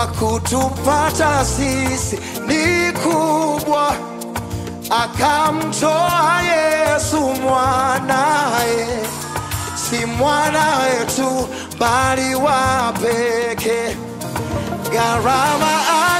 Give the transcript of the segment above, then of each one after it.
kwa kutupata sisi ni kubwa, akamtoa Yesu mwanaye, si mwana wetu bali wa pekee. Gharama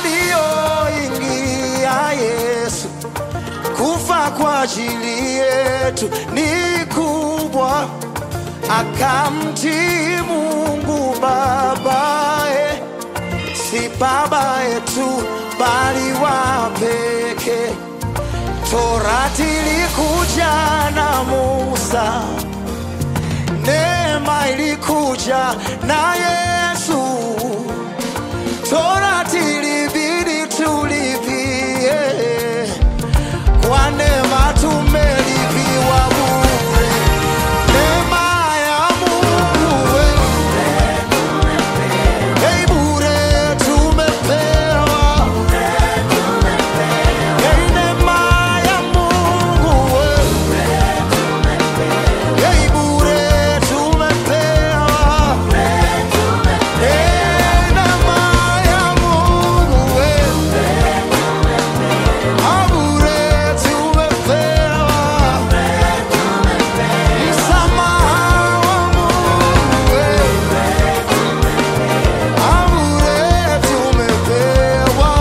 aliyoingia Yesu kufa kwa ajili yetu ni kubwa, akamtii Mungu babaye, si baba yetu bali wa pekee. Torati ilikuja na Musa, neema ilikuja na Yesu. Torati ilibidi tulipie, kwa neema tumelipiwa bure. Neema ya Mungu we, hey, bure tumepewa. Hey, neema ya Mungu we, hey, bure tumepewa. Hey, neema ya Mungu we, ah, bure tumepewa. Msamaha wa Mungu we, ah, bure tumepewa.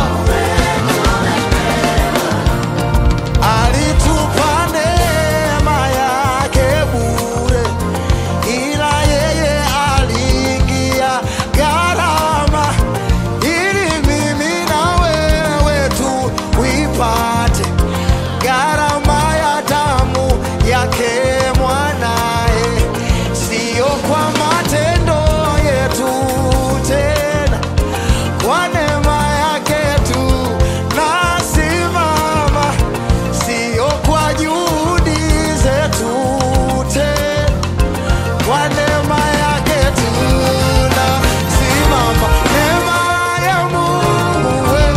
Alitupa neema yake bure, ila yeye aliingia gharama ili mimi na wewe tuipate gharama ya damu yake mwanaye, siyo kwa matendo yetu tena, kwa neema yake tu nasimama, siyo kwa juhudi zetu tena kwa neema yake tunasimama. Neema ya Mungu we,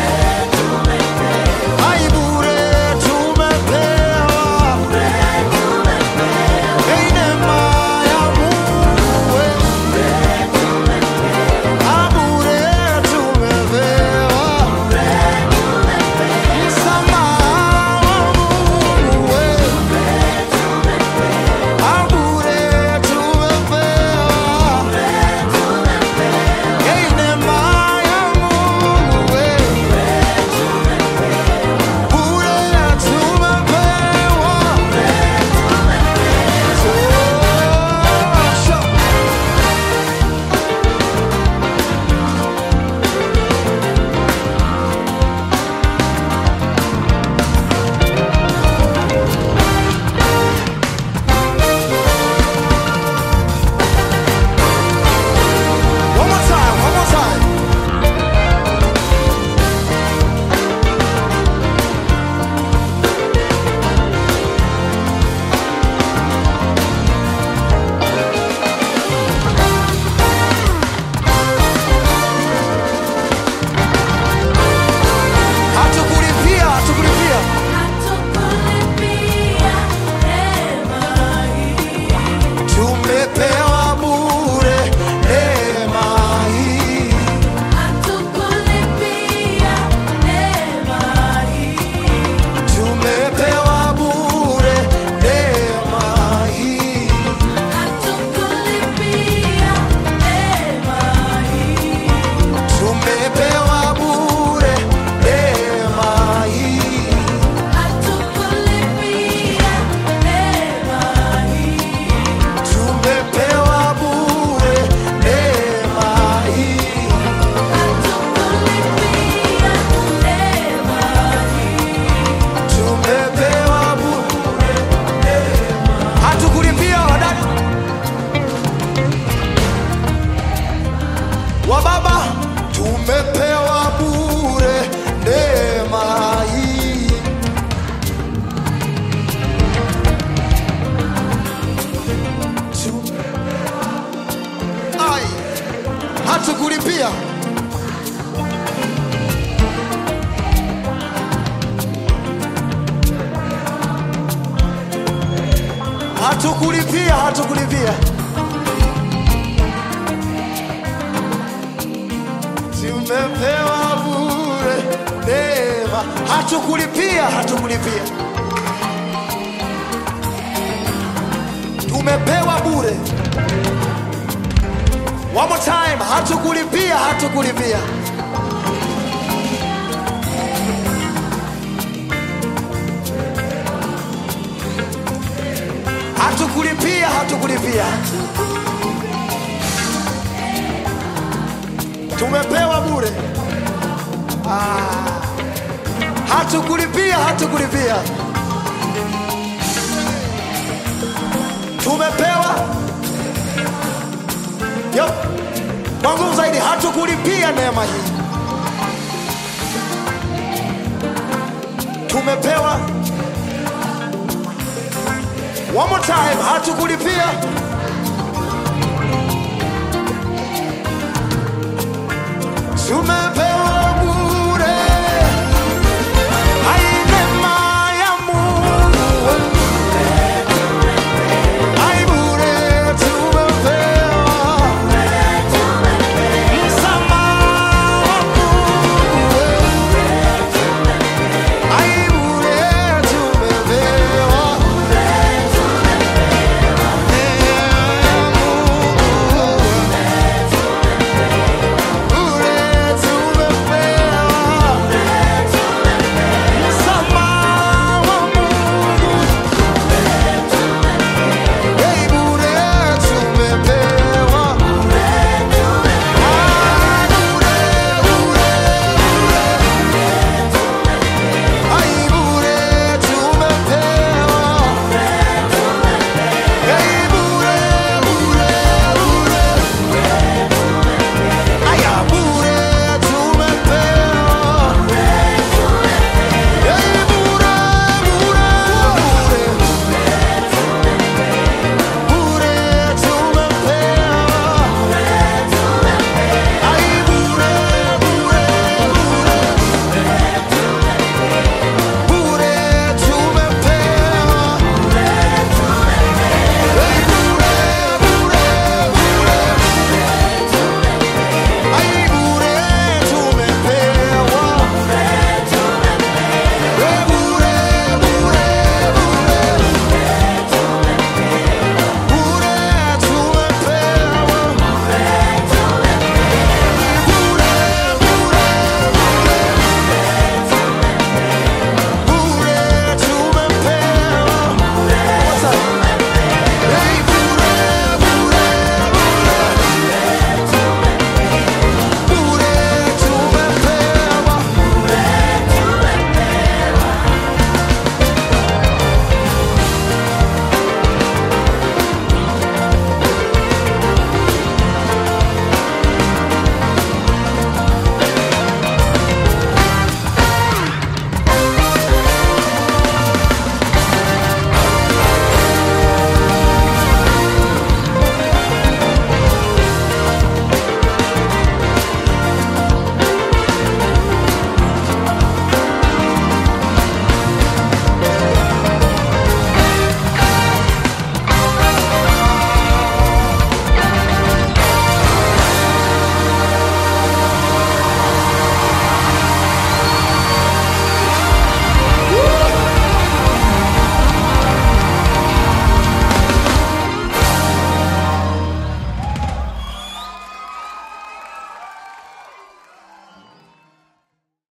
hai bure tumepewa. Hey, neema ya Mungu we, ha bure tumepewa. Msamaha wa Mungu we, ha bure tumepewa. Hey, neema ya Mungu we, bure tumepewa. Tosha. One more time, one more time. Hatukulipia, hatukulipia. Tumepewa bure neema hii. Tumepewa bure neema hii. Tumepewa bure neema hii. Tumepewa bure neema hii. Tumepewa bure neema. Hatukulipia wadada wa baba, tumepewa bure neema hii. Ai, hatukulipia. Hatukulipia, hatukulipia. Si tumepewa bure neema, hatukulipia, hatukulipia, tumepewa bure. One more time, hatukulipia, hatukulipia. Hatukulipia, hatukulipia, tumepewa bure. Ah, hatukulipia, hatukulipia, tumepewa Yep. Kwa nguvu zaidi, hatukulipia neema hii, tumepewa. One more time, hatukulipia,